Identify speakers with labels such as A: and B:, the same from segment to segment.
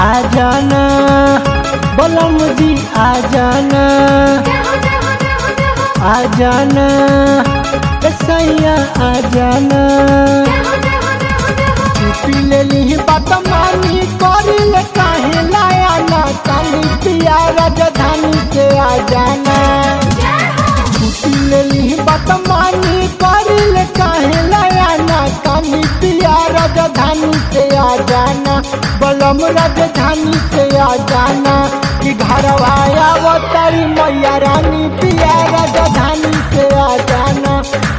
A: आ जाना बलम जी आ जाना आ जाना ए सैया आ जाना छुट्टी ले ली बात मानी करी ले काहे लाया ना काली पिया राजधानी से आ जाना छुट्टी ले ली बात मानी करी ले काहे लाया ना काली पिया राजधानी से आ जाना बलम राजधानी से आ जाना कि घर आया तारी मैया रानी पिया राजधानी से आ जाना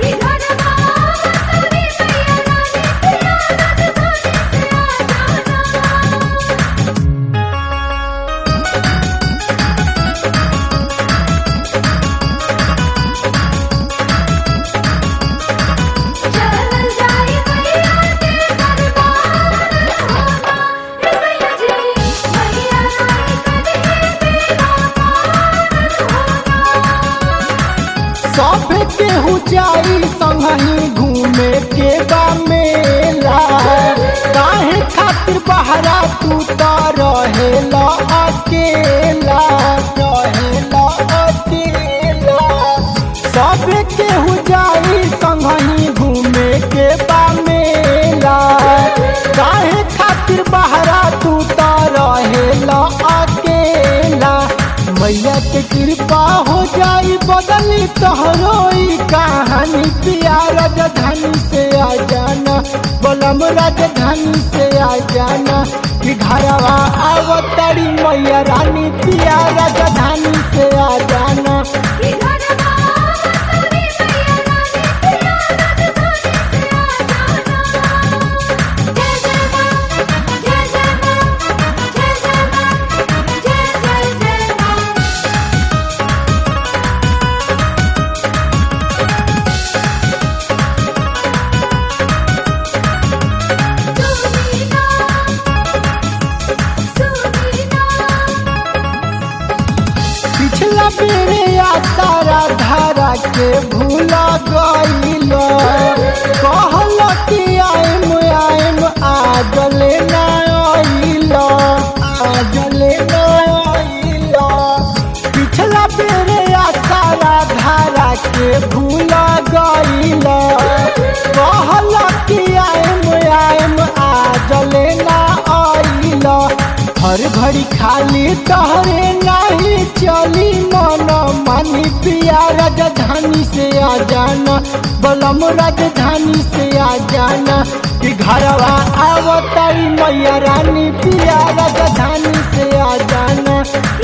A: सब केहू जाई संगही घूमे के बा मेला काहे खातिर बहरा तू तो रहेला अकेला रहेला अकेला सब केहू जाई संगही घूमे के बा मेला काहे खातिर बहरा तू तो रहेला अकेला मैया के कृपा हो जाई बदली तोहरो ई कहानी पिया राजधानी से आ जाना बलम राजधानी से आ जाना कि घरवा आवतरी मैया रानी पिया राजधानी से आ जाना पिछला बेरे या तारा धारा के भूला गईल कहल कि आइम आइम आजले ना आइल आजले ना आइल पिछला बेरे या तारा धारा के भूला गईल कहल कि आइम आइम आजले ना आइल हर घड़ी खाली तहरे नहीं चली मन मानी पिया राजधानी से आ जाना बलम राजधानी से आ जाना कि घरवा आवतारी मैया रानी पिया राजधानी से आ जाना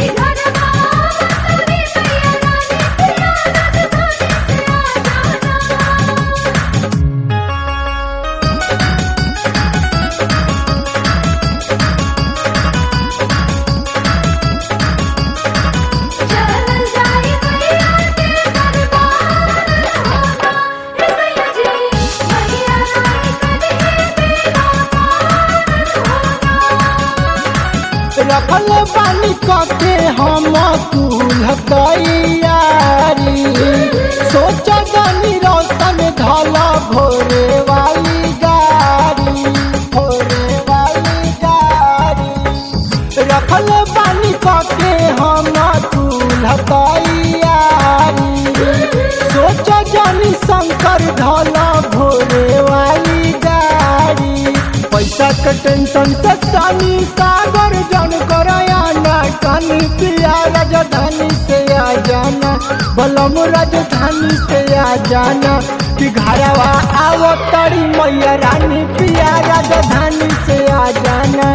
A: रखल बानी कके हम कुल तैयारी सोच जानी रोशन धल भोरे वाली गाड़ी भोरे वाली गाड़ी रखल बानी कके हम कुल तैयारी सोच जानी शंकर धल भोरे वाली गाड़ी पैसा के टेंशन से सानी सागर जन करायाना कानी पिया राजधानी से आ जाना बलम राजधानी से आ जाना कि घरवा आवो तड़ी मैया रानी पिया राजधानी से आ जाना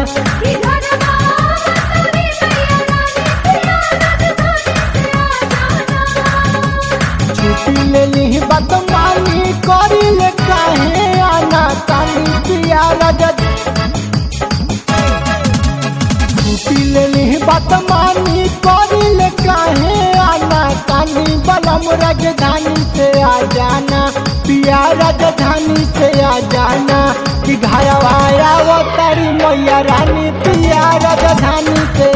A: छुट्टी ले ली बात मानी करी ले काहे आना कानी पिया राजा छुट्टी ले ली बात मानी करी ले काहे आना कानी बलम राजधानी से आ जाना पिया राजधानी से आ जाना कि घरवा आवो तारी मैया रानी पिया राजधानी से